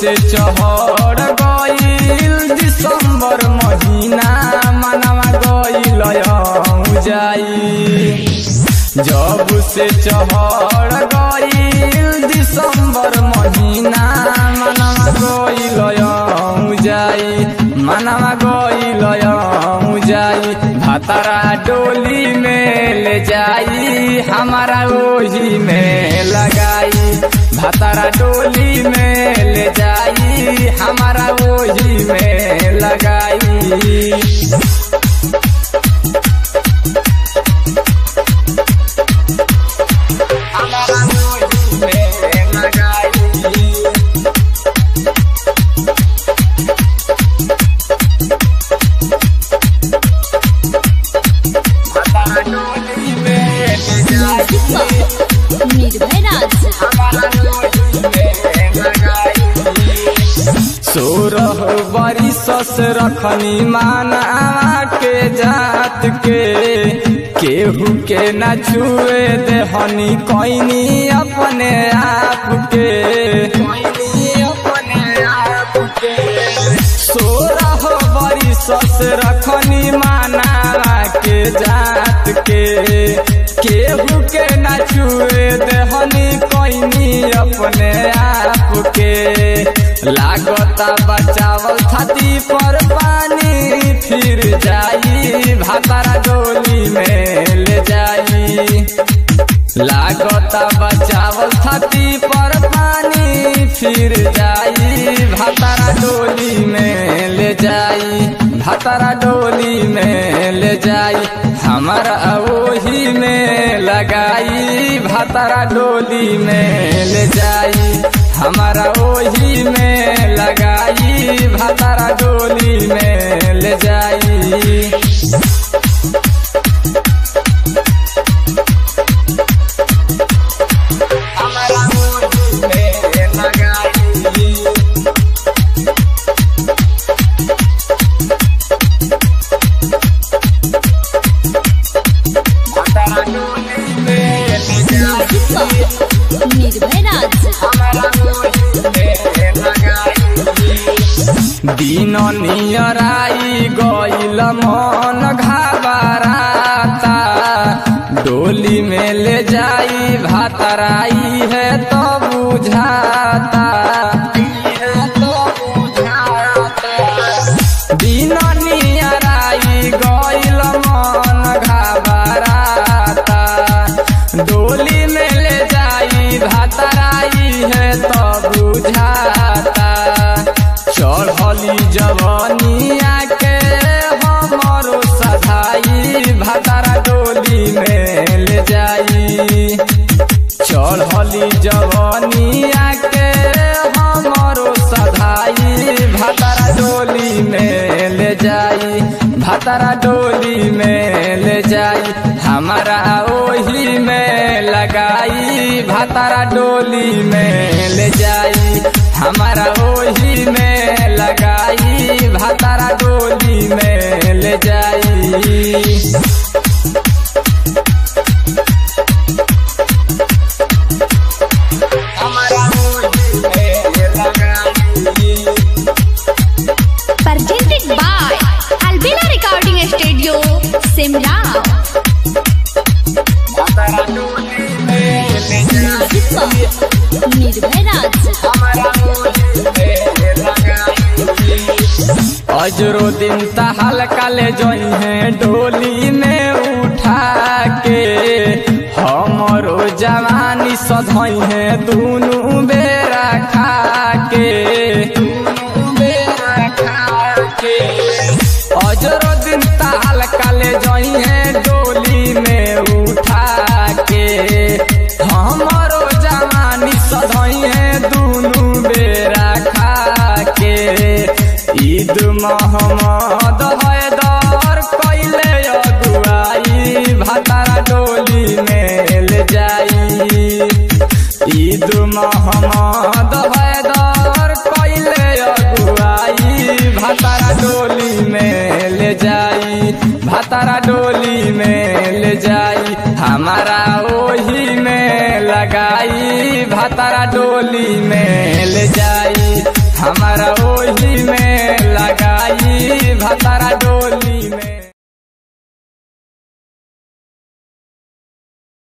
से चहर गईल दिसंबर महीना मनवा गईल जाई जब से चहर गईल दिसंबर महीना मनवा गईल जाई मनवा गईल जाई भातारा डोली में ले जाई हमारा ओही में लगाई भातारा डोली में ले जाई हमारा ओही में लगाई हमारा ओही में लगाई भातारा डोली में ले जाई निर्भय राज सोरह बरिस से रखनी माना के जात के केहू के न छुए देहनी कोइनी अपने आप के सोरह बरिस से रखनी माना के जात के केहू के न छुए देहनी कोइनी अपने आप के लागता बचावल छाती पर पानी फिर जाई भातारा डोली में ले जाई लागता बचावल छाती पर पानी फिर जाई भातारा डोली में ले जाई भातारा डोली में ले जाई हमारा ओही में लगाई भातारा डोली में ले जाई हमारा ओही में लगाई भातारा डोली में ले जाई हमारा ओही में लगाई भातारा डोली में ले जाई निर्भय राज दिन नियराई गईल मन घाबराता डोली में ले जाई भातराई है तो बुझाता दिन नियराई गईल मन घाबराता डोली में ले जाई भातराई है तो बुझाता चढ़ली जवनिया के हमरो सधाई भातारा डोली में ले जाई चढ़ली जवनिया के हमरो सधाई भातारा डोली में ले जाई भातारा डोली में ले जाई हमारा ओही में लगाई भातारा डोली में ले जाई हमारा ओही में लगाई भातारा डोली में ले जाई हमारा ओही में लगाई presented by Albina Recording Studio, Simla. भातारा डोली में ले जाई निर्भय राज अजरो दिन तहल काले जोई है डोली में उठा के हमरो जवानी सधई है दूनु बेरा खा के अजरो दिन तहल काले जोई है डोली में उठा के हमरो जवानी सधई है दूनु बेरा खा के ईद मोहम्मद हैदर कैले अगुआई भातारा डोली में ले जाई ईद मोहम्मद हैदर कैले अगुआई भातारा डोली में ले जाई भातारा डोली में ले जाई हमारा ओही में लगाई भातारा डोली में ले जाई हमारा ओही